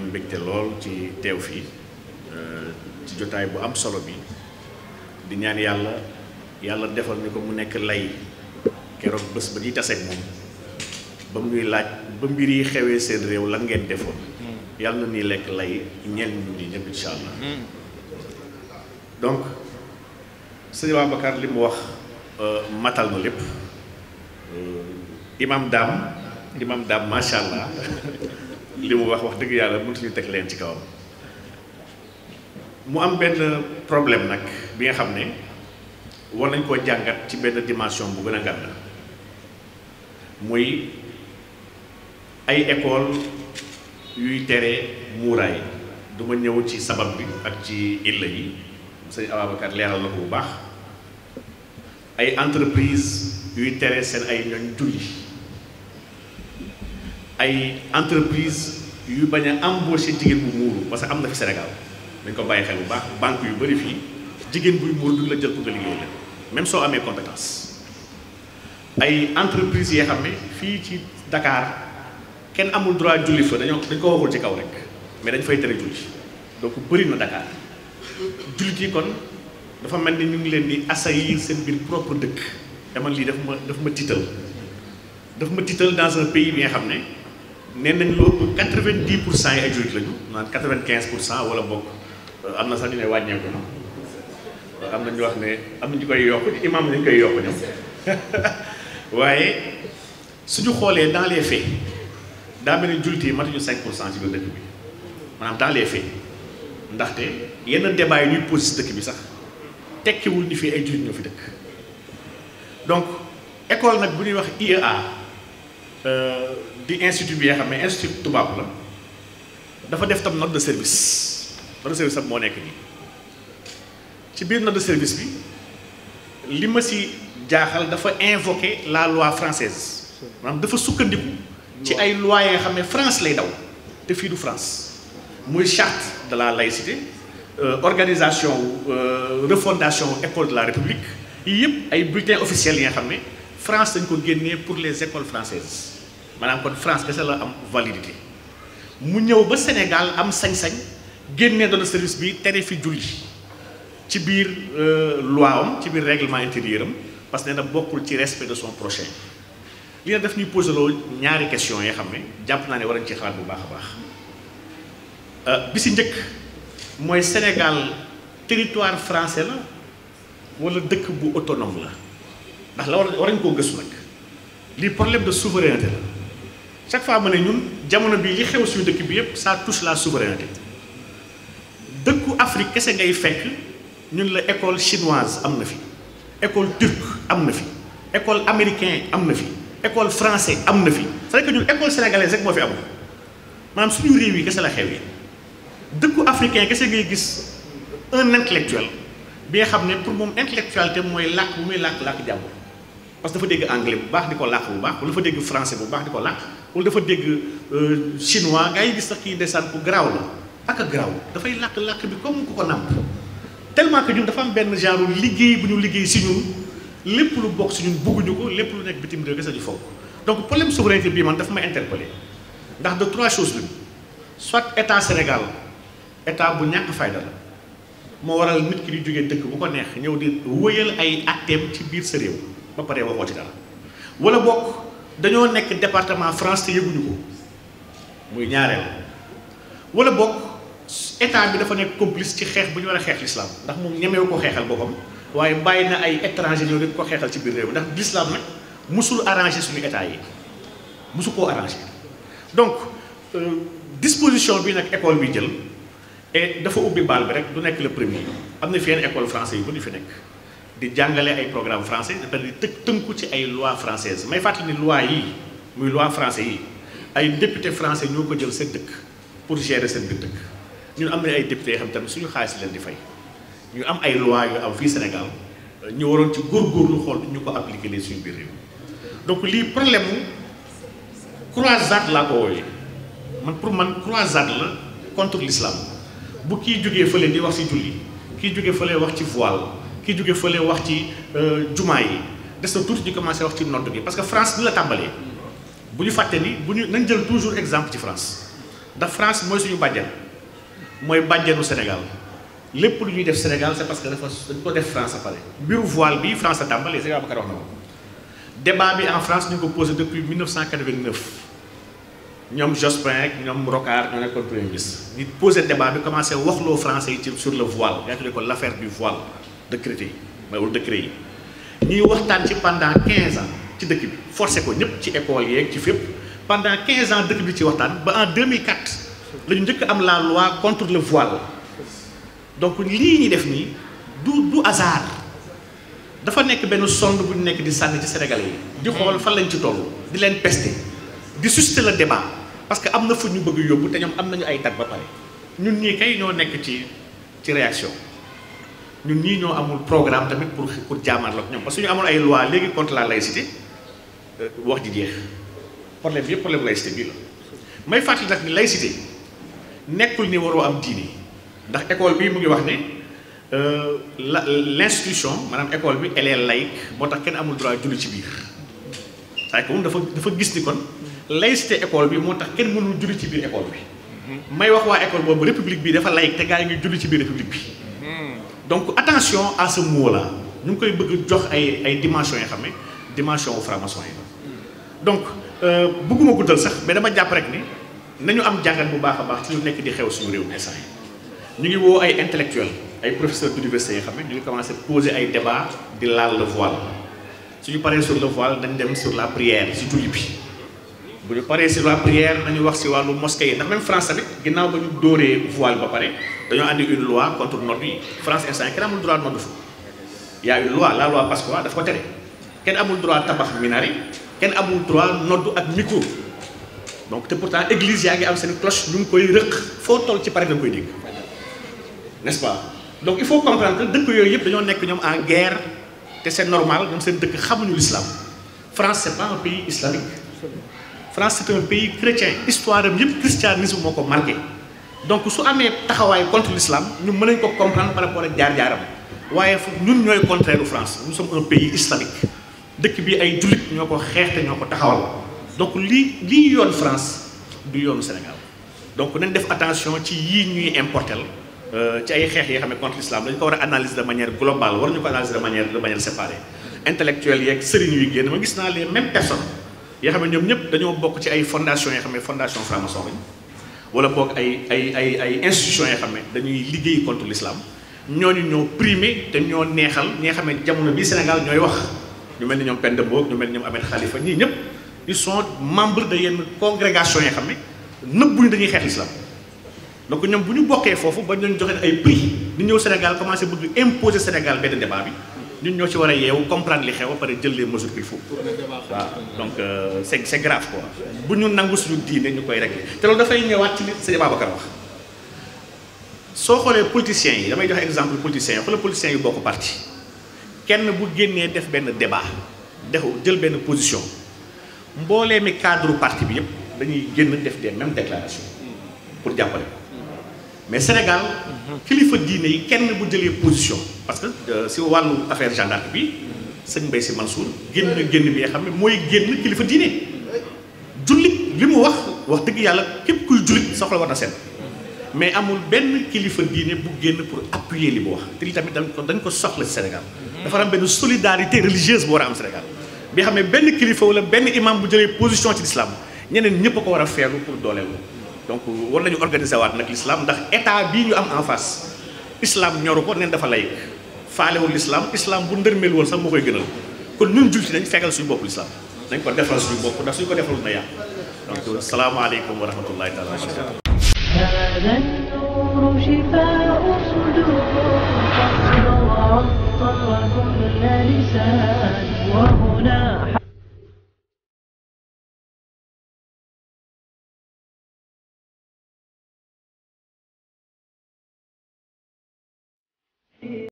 mbégte lool ci teew fii ci jotaay bu am solo bi di ñaan yàlla yàlla defal ñu ko mu nekk lay keroog bés ba ñuy taseeg moom ba mu ñuy laaj ba mbir yi xewee seen réew lan ngeen defoon yàlla na ni lekk lay ñeel ñu ñi ñëpp incha allah donc sëñ Babacar li mu wax matal na lépp imam daam imam daam macha allah li mu wax wax dëgg yàlla mënatuñu teg leen ci kawam mu am benn problème nag bi nga xam ne war nañ koo jàngat ci benn dimension bu gën a gàtt muy ay école yuy tere muuraay du ma ñëw ci sabab bi ak ci illa yi sëñ Ababacar leeral na ko bu baax ay entreprise yuy tere seen ay ñooñ julli ay entreprise yu bañ a embaucher jigéen bu muuru parce que am na fi Sénégal dañ ko bàyyi xel bu baax banque yu bëri fii jigéen buy muuru du la jël pour nga liggéey la même soo amee compétence ay entreprise yoo xam ne fii ci Dakar kenn amul droit julli fa dañoo dañ ko waxul ci kaw rek mais dañ fay tere julli donc bëri na Dakar jullit yi kon dafa mel ni ñu ngi leen di assaillir seen biir propre dëkk dama lii daf ma daf ma tiital daf ma tiital dans un pays bi nga xam ne nee nañ lu ëpp quatre-vingt-dix pour cent yi ay jullit lañu naan quatre-vingt-quinze pour cent wala bokk am na sax ñu ne wàññeeku na am na ñu wax ne am na ñu koy yokk imam nañu koy yokk ñoom waaye suñu xoolee dans les faits daa mel ni jullit yi matuñu cinq pour cent ci biir dëkk bi maanaam dans les faits ndaxte yenn débat yi ñuy posé si dëkk bi sax tekkiwul ni fii ay jullit ñoo fi dëkk donc école nag bu ñuy wax IEA di institut bi nga xam ne institut tubaab la dafa def tam note de service note de service am moo nekk nii ci biir note de service bi li ma si jaaxal dafa invoquer la loi française maanaam dafa sukkandiku ci ay lois yi nga xam ne France lay daw te fii du France muy charte de la laïcité organisation refondation école de la république yii yëpp ay bulletins officiels yi nga xam ne France dañ ko génnee pour les écoles françaises maanaam kon France kese la am validité mu ñëw ba Sénégal am sañ-sañ génnee doon service bi tere fi julli ci biir loi am ci biir règlement intérieur am parce que nee na bokkul ci respect de son prochain li na def ñuy posé loo ñaari question yoo xam ne jàpp naa ne war nañ ci xalaat bu baax a baax bi si njëkk mooy Sénégal territoire français la wala dëkk bu autonome la ndax la war war nañ koo gëstu nag lii problème de souveraineté la chaque fois ma ne ñun jamono bii li xew suñu dëkk bi yépp ça touche la souveraineté dëkku Afrique kese ngay fekk ñun la école chinoise am na fi école turque am na fi école américain am na fi école français am na fi c'est que ñun école sénégalaise rek moo fi am maanaam suñu réew yi kese la xew yi dëkku africain kese ngay gis un intellectuel bi nga xam ne pour moom intellectualité mooy làkk bu muy làkk làkk jàmm parce que dafa dégg anglais bu baax di ko làkk bu baax wala dafa dégg français bu baax di ko làkk wala dafa dégg chinois gaa yi gis sax kii ndeysaan ku garaaw la ak a garaaw dafay làkk làkk bi comme ku ko nàmp tellement que ñun dafa am benn genre liggéey bu ñu liggéey si ñun lépp lu bokk si ñun bugguñu ko lépp lu nekk bitim réew kese ñu foog donc problème souveraineté bii man dafa may interpellé ndax de trois choses lañu soit état Sénégal état bu ñàkk fayda la moo waral nit ki di jógee dëkk bu ko neex ñëw di wëyal ay atteem ci biir sa réew ba pare waxoo ci dara wala bokk dañoo nekk département France te yëguñu ko muy ñaareel wala bokk état bi dafa nekk complice ci xeex bu ñu war a xeex l'islam ndax moom ñemewu ko xeexal boppam waaye bàyyi na ay étranger ñëw di ko xeexal ci biir réew ndax l'islam nag musul arrangé suñu état yi musu koo arrangé donc disposition bi nag école bi jël et dafa ubbi baal bi rek du nekk le premier am na fi yenn école français yi bu ñu fi nekk di jàngale ay programme français dafa di të tënku ci ay loi française may fàttali ni loi yii muy loi français yi ay député français ñoo ko jël seen dëkk pour gérer seen biir dëkk ñun am na ay député yoo xam tamit suñu xaalis leen di fay ñu am ay loi yu am fii Sénégal ñu waroon ci góorgóorlu xool ñu ko appliqué nii suñu biir réew donc lii problème mu croisade laa ko wooyee man pour man croisade la contre l'islam bu kii jógee fële di wax ci julli kii jógee fële wax ci voile kii jógee fële wax ci jumaa yi des na tuuti ñu commencé wax ci nodd gi parce que France ni la tàmbalee bu ñu fàtte ni bu ñu nañ jël toujours exemple ci France ndax France mooy suñu bàjjen mooy bàjjenu Sénégal lépp lu ñuy def Sénégal c'est parce que dafa dañ ko def France a pare mbiru voile bi France a tàmbalee Sénégal Babacar wax na ko débat bi en France ñu ngi ko posé depuis 1989 ñoom Jospin ak ñoom Rocard ñoo nekkoon premier ministre ñu posé débat bi commencé waxloo français yi ci sur le voile yaa tuddee ko l' affaire du voile décrété yi mooy wala décret yi ñuy waxtaan ci pendant 15 ans ci dëkk bi forcé ko ñëpp ci école yeeg ci fépp pendant 15 ans dëkk bi ci waxtaan ba en 2004 la ñu njëkk am la loi contre le voile donc lii ñuy def nii du du hasard dafa nekk benn sonde bu ñu nekk di sànni ci Sénégalais yi. di xool fan lañ ci toll di leen pester di susciter le débat parce que am na fu ñu bëgg yóbbu te ñoom am nañu ay date ba pare ñun ñii kay ñoo nekk ci ci réaction ñun ñii ñoo amul programme tamit pour pour jaamarloo ak ñoom parce que ñu amoon ay loi léegi contre la laïcité wax ji jeex problème bi yëpp problème laïcité bii la may fàttali nag ni laïcité nekkul ni waroo am diine ndax école bii mu ngi wax ne la l' institution maanaam école bi elle est laïque moo tax kenn amul droit julli ci biir c'est que moom dafa dafa gis ni kon laïcité école bi moo tax kenn mënul julli ci biir école bi may wax waa école boobu république bi dafa laïque te gaa yi ngi julli ci biir république bi donc attention à ce mot là ñu ngi koy bëgg jox ay ay dimensions yoo xam ne dimension wu franc-maçon yi donc bëgguma guddal sax mais dama jàpp rek ni nañu am jàngat bu baax a baax ci lu nekk di xew suñu réew mi instant yi ñu ngi woo ay intellectuels ay professeurs d'université yoo xam ne ñu ngi commencé poser ay débat di laal le voile suñu paree sur le voile dañ dem sur la prière si julli bi bu ñu paree sur la prière nañu wax si wàllu mosquée yi ndax même France tamit ginnaaw ba ñu dóoree voile ba pare dañoo andi une loi contre nodd yi France instant yi kenn amul droit nodd fa y a une loi la loi Pasqua daf ko tere kenn amul droit tabax minari kenn amul droit nodd ak micro donc te pourtant église yaa ngi am seen cloche ñu ngi koy rëq foo toll ci pare da nga koy dégg n'est-ce pas donc il faut comprendre que dëkk yooyu yëpp dañoo nekk ñoom en guerre te c'est normal ñoom seen dëkk xamuñu l'islam France c'est pas un pays islamique France c'est un pays chrétien histoire am yëpp christianisme moo ko marqué donc su amee taxawaay contre l'islam ñu mën nañ ko comprendre par rapport ak jaar-jaaram waaye ñun ñooy contraire u France nous sommes un pays islamique dëkk bi ay jullit ñoo ko xeex te ñoo ko taxawal donc lii lii yoon France du yoonu Sénégal donc nañ def attention ci yii ñuy importel ci ay xeex yi xam ne contre l'islam dañ ko war a analyser de manière globale war ñu ko analyser de manière de manière séparée intellectuels yeeg sëriñ yuy génn ma gis naa les mêmes personnes yoo xam ne ñoom ñëpp dañoo bokk ci ay fondations yoo xam ne fondation franc-maçon lañ wala boog ay ay ay ay institutions yoo xam ne dañuy liggéey contre l'islam ñooñu ñoo primé te ñoo neexal ñi nga xam ne jamono bii Sénégal ñooy wax ñu mel ni ñoom Penda Mbodj ñu mel ni ñoom Ahmed Khalifa ñii ñëpp ils sont membres de yenn congrégation yoo xam ne nëbbuñu dañuy xeex l'islam donc ñoom bu ñu bokkee foofu ba ñu joxe ay prix ñu ñëw Sénégal commencé bëgg imposer Sénégal benn débat bi ñun ñoo ci war a yeewu comprendre li xew ba pare jël les mesures qu'il faut waaw donc c'est c'est grave quoi bu ñu nangu suñu diine ñu koy régler te loolu dafay ñëwaat ci li Sëñ Babacar wax soo xoolee politiciens yi damay joxe exemple politiciens yi xoolee politiciens yi bokk parti kenn bu génnee def benn débat def jël benn position mboolee mi cadre parti bi yëpp dañuy génn def des mêmes déclarations pour jàppale ko mais Sénégal kilifa diine yi kenn bu jëlee position parce que si wàllu affaire gendarme bi sëñ Mbaye Sy Mansour génn génn bi nga xam ne mooy génn kilifa diine jullit li mu wax wax dëgg yàlla képp kuy jullit soxla war na seen mais amul benn kilifa diine bu génn pour appuyer li mu wax te li tamit dañ ko dañ ko soxla ci Sénégal dafa am benn solidarité religieuse bu war a am Sénégal bi xam ne benn kilifa wala benn imam bu jëlee position ci l'islam ñeneen ñëpp a ko war a feeru pour dooleel donc war nañu organiser waat nag l'islam ndax état bii ñu am en face islam ñoru ko neen dafa laïque faalewul l'islam islam bu ndërmeel woon sax moo koy gënal kon ñun jullit nañ fekkal suñu bopp l'islam nañ ko defal suñu bopp ndax suñu ko defalul na yàq donc salaamaaleykum wa rahmatullahi taala wa barakatu هذا النور شفاء صدور فاصبر كل لسان وهنا